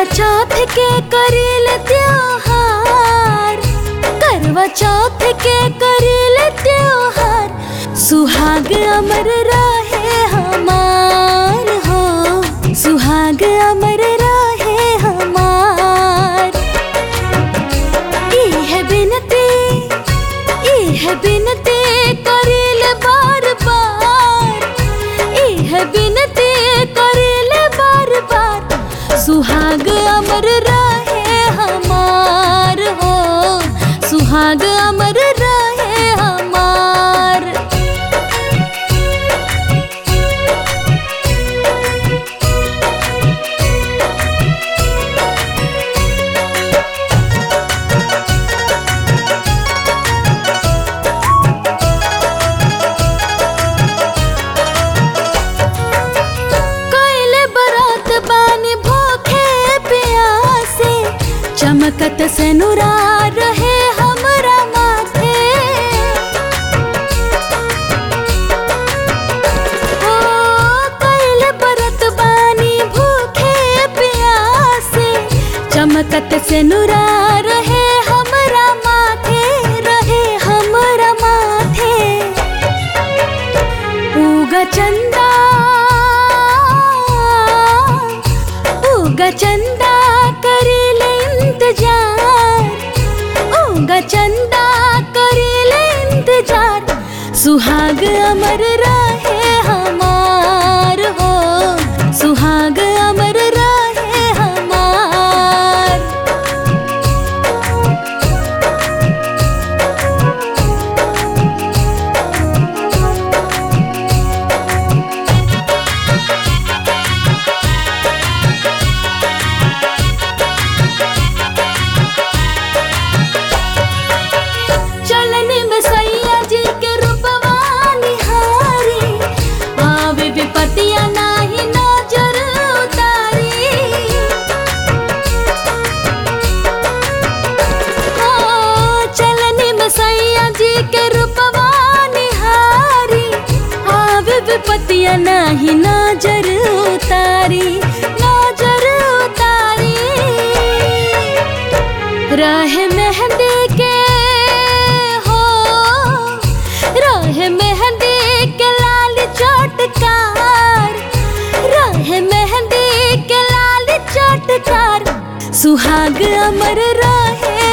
चौथ के करील त्योहार करवा चौथ के करील त्योहार सुहाग अमर रहे हमार हो सुहाग अमर रहे हमार इह बिनती इह बिनती करील बार बार इह बिनती करील बार बार सुहाग अमर रहे हमार हो सुहाग अमर रहे हमार कैले बरात बानी भूखे प्यासे चमकत से नुरा रहे हमरा माथे ओ कैले बरात बानी भूखे प्यासे चमकत से नुरा रहे हमरा माथे रहे हमरा माथे उगा चंदा उगा चंदा करेले इंतजार उगा चंदा करेले इंतजार सुहाग अमर रहे हमार हो सुहाग अमर रहे हमार चलने में सैया जी के रूपवा निहारी आवे विपतिया नाही नजर उतारी हो चलने में सैया जी के रूपवा निहारी आवे विपतिया नाही नजर उतारी नजर उतारी रहे मेहंदी के हो रहे मेहंदी के लाल चोटकार रहे मेहंदी के लाल चोटकार सुहाग अमर रहे